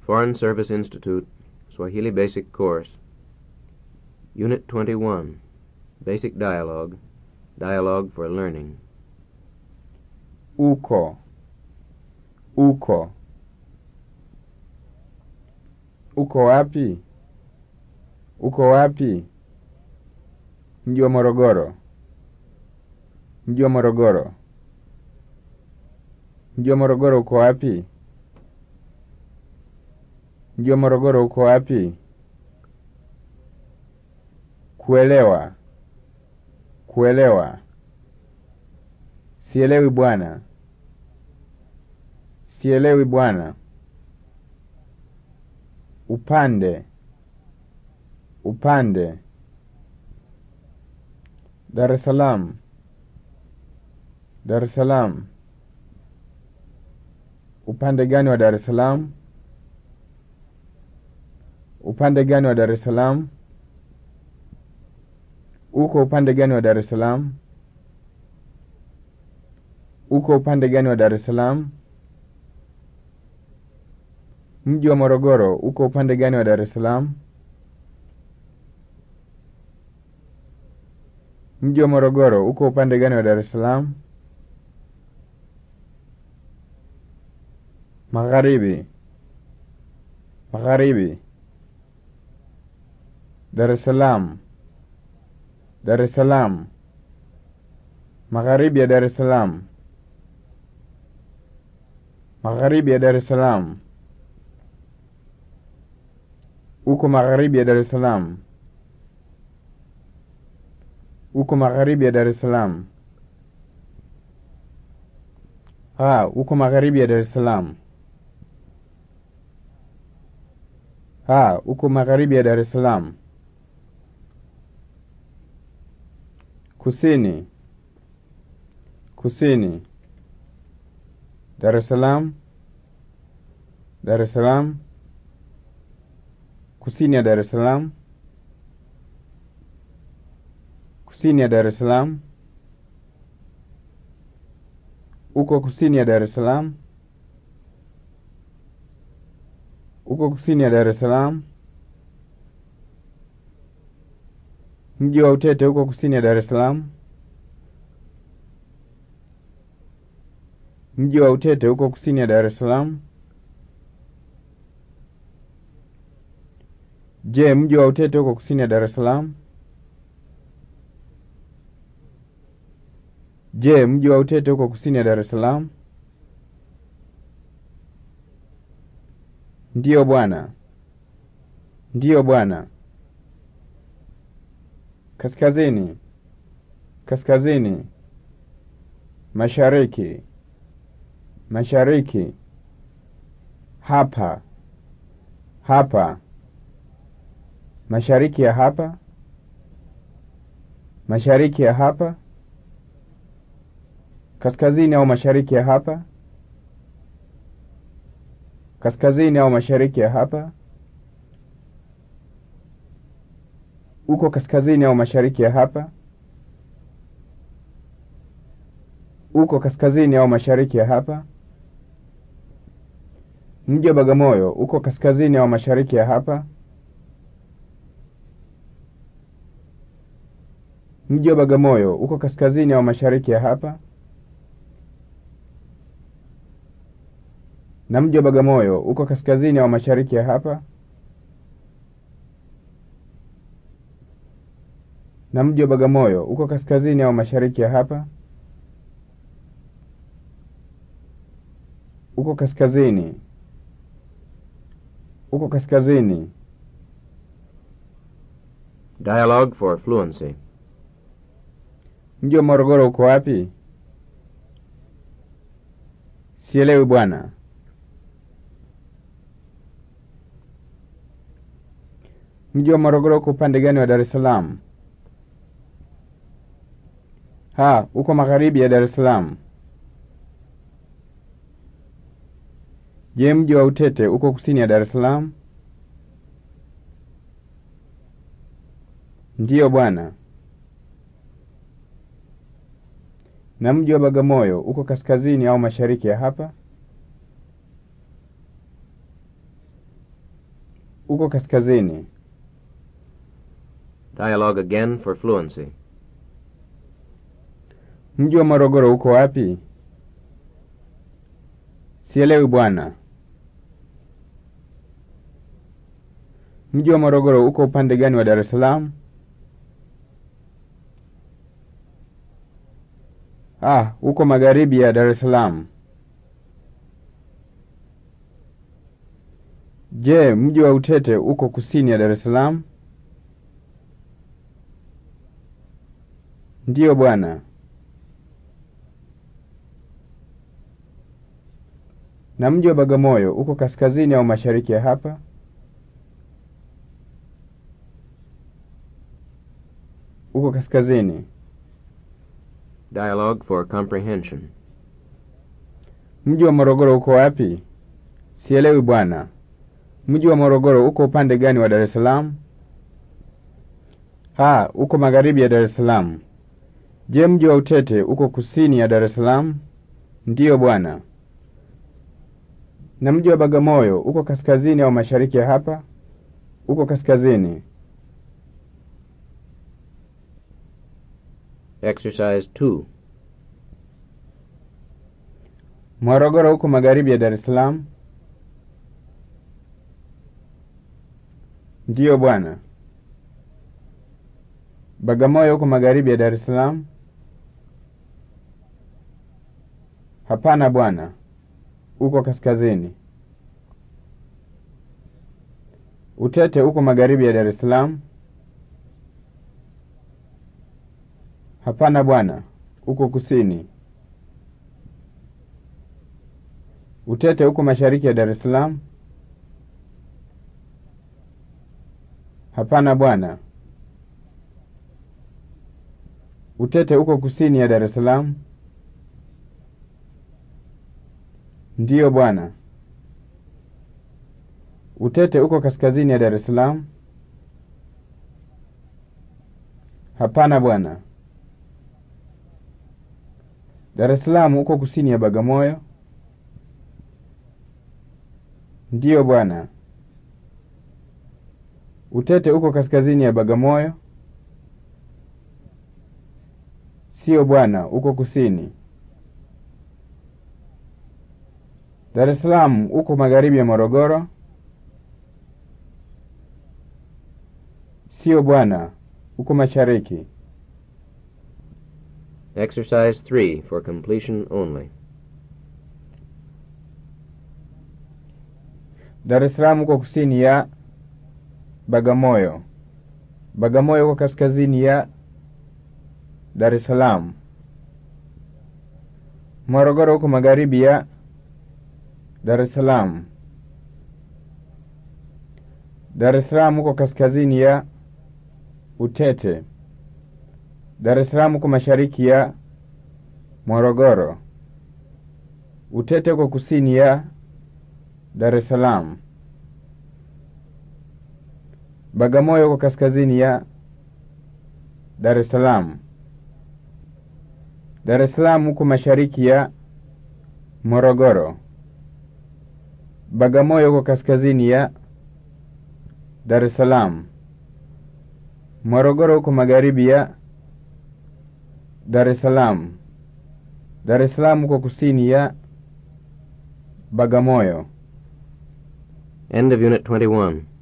Foreign Service Institute, Swahili Basic Course, Unit 21, Basic Dialogue, Dialogue for Learning. Uko. Uko. Uko wapi? Uko wapi? Mji wa Morogoro. Mji wa Morogoro. Mji wa Morogoro uko wapi? Mji wa Morogoro uko wapi? Kuelewa. Kuelewa. Sielewi bwana. Sielewi bwana. Upande. Upande. Dar es Salaam. Dar es Salaam. Upande gani wa Dar es Salaam? Upande gani wa Dar es Salaam? Uko upande gani wa Dar es Salaam? Uko upande gani wa Dar es Salaam? Mji wa Morogoro uko upande gani wa Dar es Salaam? Mji wa Morogoro uko upande gani wa Dar es Salaam? Magharibi. Magharibi. Dar es Salaam. Dar es Salaam. Magharibi ya Dar es Salaam. Magharibi ya Dar es Salaam. Uko magharibi ya Dar es Salaam. Uko magharibi ya Dar es Salaam. Ah, uko magharibi ya Dar es Salaam. Ah, uko magharibi ya Dar es Salaam. Kusini. Kusini. Dar es Salaam. Dar es Salaam. Kusini ya Dar es Salaam. Kusini ya Dar es Salaam. Uko kusini ya Dar es Salaam. Uko kusini ya Dar es Salaam. Mji wa Utete uko kusini ya Dar es Salaam. Mji wa Utete uko kusini ya Dar es Salaam. Je, mji wa Utete uko kusini ya Dar es Salaam? Je, mji wa Utete uko kusini ya Dar es Salaam? Ndiyo bwana. Ndiyo bwana. Kaskazini. Kaskazini. Mashariki. Mashariki. Hapa. Hapa. Mashariki ya hapa. Mashariki ya hapa. Kaskazini au mashariki ya hapa. Kaskazini au mashariki ya hapa. Uko kaskazini au mashariki ya hapa. Uko kaskazini au mashariki ya hapa. Mji wa Bagamoyo uko kaskazini au mashariki ya hapa. Mji wa Bagamoyo uko kaskazini au mashariki ya hapa. Na mji wa Bagamoyo uko kaskazini au mashariki ya hapa. Na mji wa Bagamoyo uko kaskazini au mashariki ya hapa. Uko kaskazini. Uko kaskazini. Dialogue for Fluency. Mji wa Morogoro uko wapi? Sielewi bwana. Mji wa Morogoro uko upande gani wa Dar es Salaam? Ha, uko magharibi ya Dar es Salaam. Je, mji wa Utete uko kusini ya Dar es Salaam? Ndiyo bwana. Na mji wa Bagamoyo uko kaskazini au mashariki ya hapa? uko kaskazini. Dialogue again for fluency. Mji wa Morogoro uko wapi? Sielewi bwana. Mji wa Morogoro uko upande gani wa Dar es Salaam? Ah, uko magharibi ya Dar es Salaam. Je, mji wa Utete uko kusini ya Dar es Salaam? Ndiyo bwana. Na mji wa Bagamoyo uko kaskazini au mashariki ya hapa? Uko kaskazini. Dialogue for comprehension. Mji wa Morogoro uko wapi? Sielewi bwana. Mji wa Morogoro uko upande gani wa Dar es Salaam? Ah, uko magharibi ya Dar es Salaam. Je, mji wa Utete uko kusini ya Dar es Salaam? Ndiyo bwana. Na mji wa Bagamoyo uko kaskazini au mashariki ya hapa? Uko kaskazini. Exercise 2. Morogoro uko magharibi ya Dar es Salaam? Ndiyo bwana. Bagamoyo uko magharibi ya Dar es Salaam? Hapana bwana. Uko kaskazini. Utete uko magharibi ya Dar es Salaam? Hapana bwana. Uko kusini. Utete uko mashariki ya Dar es Salaam? Hapana bwana. Utete uko kusini ya Dar es Salaam? Ndiyo bwana. Utete uko kaskazini ya Dar es Salaam? Hapana bwana. Dar es Salaam uko kusini ya Bagamoyo? Ndiyo bwana. Utete uko kaskazini ya Bagamoyo? Siyo bwana, uko kusini. Dar es Salaam uko magharibi ya Morogoro? Siyo bwana, uko mashariki. Exercise 3 for completion only. Dar es Salaam uko kusini ya Bagamoyo. Bagamoyo uko kaskazini ya Dar es Salaam. Morogoro uko magharibi ya Dar es Salaam. Dar es Salaam uko kaskazini ya Utete. Dar es Salaam uko mashariki ya Morogoro. Utete uko kusini ya Dar es Salaam. Bagamoyo uko kaskazini ya Dar es Salaam. Dar es Salaam uko mashariki ya Morogoro. Bagamoyo uko kaskazini ya Dar es Salaam. Morogoro uko magharibi ya Dar es Salaam. Dar es Salaam uko kusini ya Bagamoyo. End of Unit 21.